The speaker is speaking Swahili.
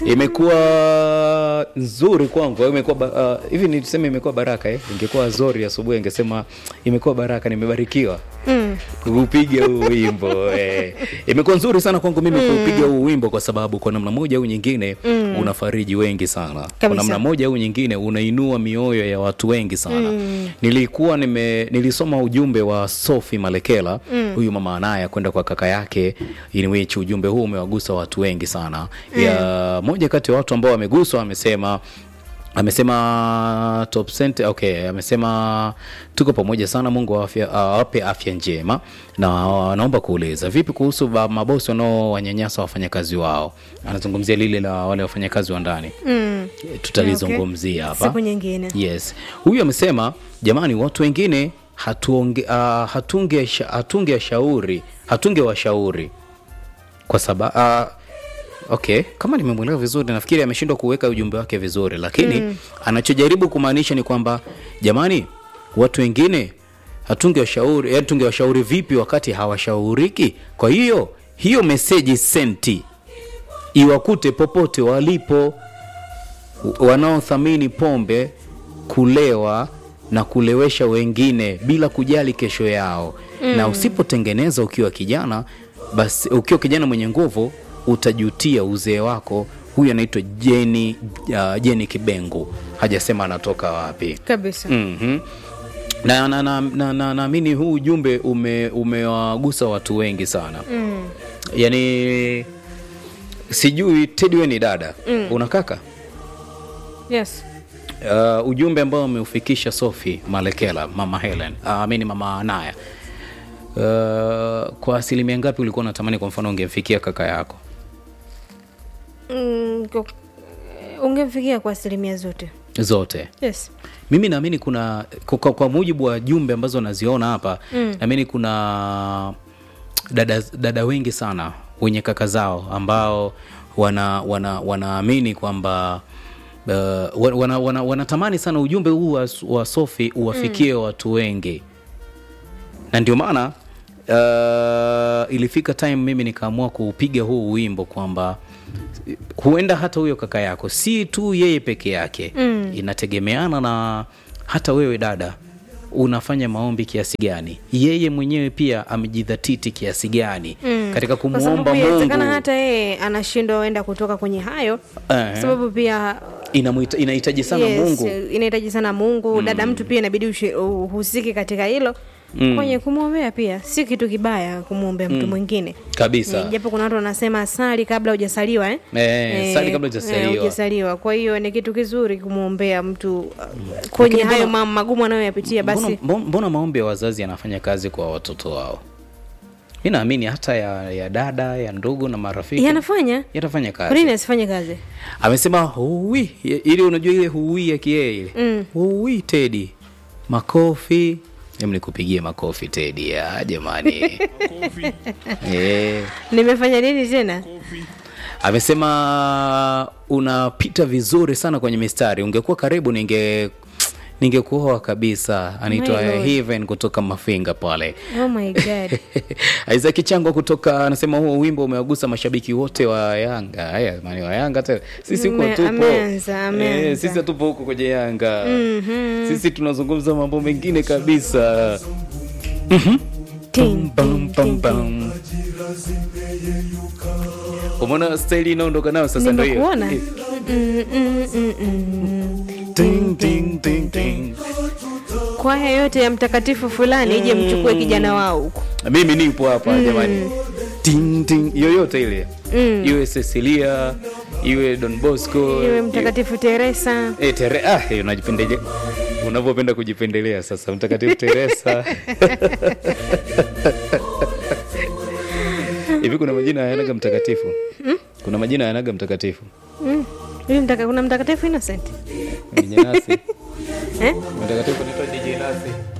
imekuwa nzuri kwangu imekuwa ba- uh, hivi niseme imekuwa baraka eh? ingekuwa zori asubuhi ingesema imekuwa baraka nimebarikiwa Mm. kuupiga huu wimbo eh. imekuwa nzuri sana kwangu mimi kuupiga huu wimbo kwa sababu kwa namna moja au nyingine mm. unafariji wengi sana kwa Kabisa. namna moja au nyingine unainua mioyo ya watu wengi sana mm. nilikuwa nime nilisoma ujumbe wa Sophie Malekela mm. huyu mama anaya kwenda kwa kaka yake in which ujumbe huu umewagusa watu wengi sana mm. ya moja kati ya watu ambao wameguswa amesema amesema top center, okay amesema tuko pamoja sana mungu wa afya- awape afya njema na naomba kuuliza vipi kuhusu ba- mabosi wanaowanyanyasa wafanyakazi wao anazungumzia lile la wale wafanyakazi wa ndani Mm. tutalizungumzia hapa siku nyingine yes huyu amesema jamani watu wengine hatuonge, uh, hatunge, hatunge shauri hatunge washauri kwa sababu uh, okay kama nimemwelewa vizuri nafikiri ameshindwa kuweka ujumbe wake vizuri lakini mm. anachojaribu kumaanisha ni kwamba jamani watu wengine hatunge washauri yani tunge washauri vipi wakati hawashauriki kwa hiyo hiyo meseji senti iwakute popote walipo wanaothamini pombe kulewa na kulewesha wengine bila kujali kesho yao mm. na usipotengeneza ukiwa kijana basi ukiwa kijana mwenye nguvu utajutia uzee wako huyu anaitwa jeni uh, jeni kibengu hajasema anatoka wapi kabisa mm-hmm. na naamini na, na, na, naamini huu ujumbe ume, umewagusa watu wengi sana mm. yaani sijui tedi we ni dada mm. una kaka yes uh, ujumbe ambao ameufikisha Sophie Malekela, mama Helen, uh, amini mama Anaya. Uh, kwa asilimia ngapi ulikuwa unatamani kwa mfano ungemfikia kaka yako? mm, kwa- ungemfikia kwa asilimia zote Zote. yes Mimi naamini kuna kwa, kwa, kwa mujibu wa jumbe ambazo naziona hapa mm. naamini kuna dada, dada wengi sana wenye kaka zao ambao wana wana wanaamini kwamba uh, wana, wana, wana, wanatamani sana ujumbe huu wa, wa Sophie uwafikie mm. watu wengi na ndio maana uh, ilifika time mimi nikaamua kuupiga huu wimbo kwamba huenda hata huyo kaka yako si tu yeye peke yake mm. inategemeana na hata wewe dada unafanya maombi kiasi gani yeye mwenyewe pia amejidhatiti kiasi gani mm. katika kwa kumwomba sababu inawezekana mungu hata yeye anashindwa enda kutoka kwenye hayo Eh. kwa sababu pia Inamuhita- inahitaji sana yes, mungu inahitaji sana mungu dada mtu pia inabidi ushi- uhusike katika hilo kwenye kumwombea pia si kitu kibaya kumwombea mtu mwingine kabisa Eh, japo kuna watu wanasema sali kabla hujasaliwa eh? Eh, sali kabla hujasaliwa. eh, hujasaliwa. kwa hiyo ni kitu kizuri kumwombea mtu uh, kwenye Lakini hayo mbona- ma- magumu anayoyapitia basi mbona, mbona, mbona maombi ya wazazi yanafanya kazi kwa watoto wao mi naamini hata ya, ya dada ya ndugu na marafiki yanafanya yatafanya kwa kazi nini asifanye kazi amesema huwi ili unajua ile huwi ya kiee ile Mm. huwi tedi makofi em nikupigie makofi tedi ya jamani Eh, nimefanya nini tena amesema unapita vizuri sana kwenye mistari ungekuwa karibu ninge ningekuoa kabisa anaitwa My Lord. Heaven kutoka mafinga pale oh my god Isaac Chango kutoka anasema huo wimbo umewagusa mashabiki wote wa Yanga. Haya jamani wa Yanga tena. Sisi huko Ame- tupo. ameanza, ameanza. Eh, sisi hatupo huko kwenye Yanga. Sisi tunazungumza mambo mengine kabisa. Ting, Bam, ting, bam, ting, ting. bam. Umeona staili inaondoka nayo sasa ndio hiyo. nimekuona Eh, Mm, mm, mm, mm. Ting ting ting ting. kwaya yote ya mtakatifu fulani ije mchukue kijana wao huko Mimi nipo hapa jamani. Ting ting yoyote ile. Iwe Cecilia, iwe Don Bosco, iwe mtakatifu teresa Eh, tere, ah, eh, unajipendelea unavyopenda kujipendelea sasa mtakatifu teresa hivi kuna majina yanaga mtakatifu kuna majina yanaga mtakatifu Mm. Huyu mtaka, kuna mtakatifu innocent Mwenye nasi eh? mtakatifu anaitwa DJ Nasi